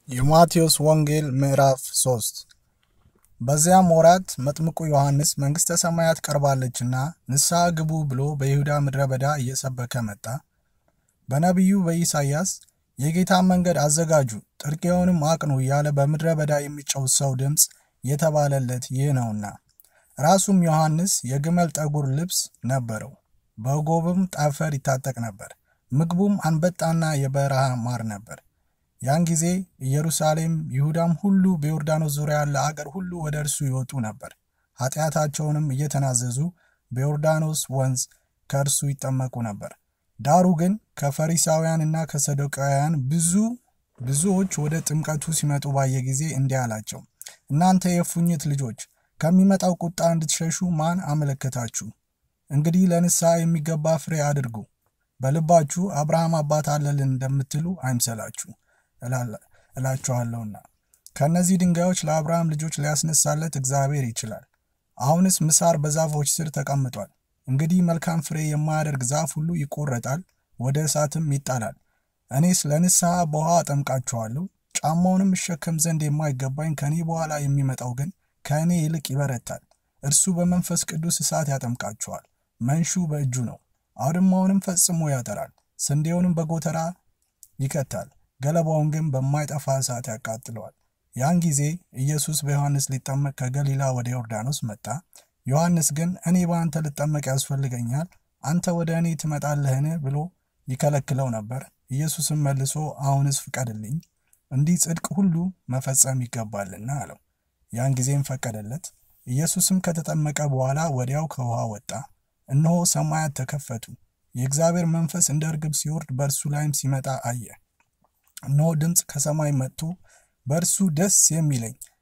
የማቴዎስ ወንጌል ምዕራፍ 3 በዚያም ወራት መጥምቁ ዮሐንስ መንግሥተ ሰማያት ቀርባለችና ንስሐ ግቡ ብሎ በይሁዳ ምድረ በዳ እየሰበከ መጣ። በነቢዩ በኢሳይያስ የጌታን መንገድ አዘጋጁ፣ ጥርጊያውንም አቅኑ እያለ በምድረ በዳ የሚጮኽ ሰው ድምፅ የተባለለት ይህ ነውና። ራሱም ዮሐንስ የግመል ጠጉር ልብስ ነበረው፣ በጎብም ጠፈር ይታጠቅ ነበር። ምግቡም አንበጣና የበረሃ ማር ነበር። ያን ጊዜ ኢየሩሳሌም፣ ይሁዳም ሁሉ በዮርዳኖስ ዙሪያ ያለ አገር ሁሉ ወደ እርሱ ይወጡ ነበር። ኃጢአታቸውንም እየተናዘዙ በዮርዳኖስ ወንዝ ከእርሱ ይጠመቁ ነበር። ዳሩ ግን ከፈሪሳውያንና ከሰዱቃውያን ብዙ ብዙዎች ወደ ጥምቀቱ ሲመጡ ባየ ጊዜ እንዲህ አላቸው፣ እናንተ የእፉኝት ልጆች ከሚመጣው ቁጣ እንድትሸሹ ማን አመለከታችሁ? እንግዲህ ለንስሐ የሚገባ ፍሬ አድርጉ። በልባችሁ አብርሃም አባት አለልን እንደምትሉ አይምሰላችሁ እላችኋለሁና ከእነዚህ ድንጋዮች ለአብርሃም ልጆች ሊያስነሳለት እግዚአብሔር ይችላል። አሁንስ ምሳር በዛፎች ስር ተቀምጧል። እንግዲህ መልካም ፍሬ የማያደርግ ዛፍ ሁሉ ይቆረጣል፣ ወደ እሳትም ይጣላል። እኔስ ለንስሐ በውሃ አጠምቃችኋለሁ። ጫማውንም እሸከም ዘንድ የማይገባኝ ከእኔ በኋላ የሚመጣው ግን ከእኔ ይልቅ ይበረታል። እርሱ በመንፈስ ቅዱስ እሳት ያጠምቃችኋል። መንሹ በእጁ ነው፣ አውድማውንም ፈጽሞ ያጠራል፣ ስንዴውንም በጎተራ ይከታል፣ ገለባውን ግን በማይጠፋ እሳት ያቃጥለዋል። ያን ጊዜ ኢየሱስ በዮሐንስ ሊጠመቅ ከገሊላ ወደ ዮርዳኖስ መጣ። ዮሐንስ ግን እኔ በአንተ ልጠመቅ ያስፈልገኛል፣ አንተ ወደ እኔ ትመጣለህን? ብሎ ይከለክለው ነበር። ኢየሱስም መልሶ አሁንስ ፍቀድልኝ፣ እንዲህ ጽድቅ ሁሉ መፈጸም ይገባልና አለው። ያን ጊዜም ፈቀደለት። ኢየሱስም ከተጠመቀ በኋላ ወዲያው ከውሃ ወጣ። እነሆ ሰማያት ተከፈቱ፣ የእግዚአብሔር መንፈስ እንደ እርግብ ሲወርድ በእርሱ ላይም ሲመጣ አየ። እነሆ ድምፅ ከሰማይ መጥቶ በእርሱ ደስ የሚለኝ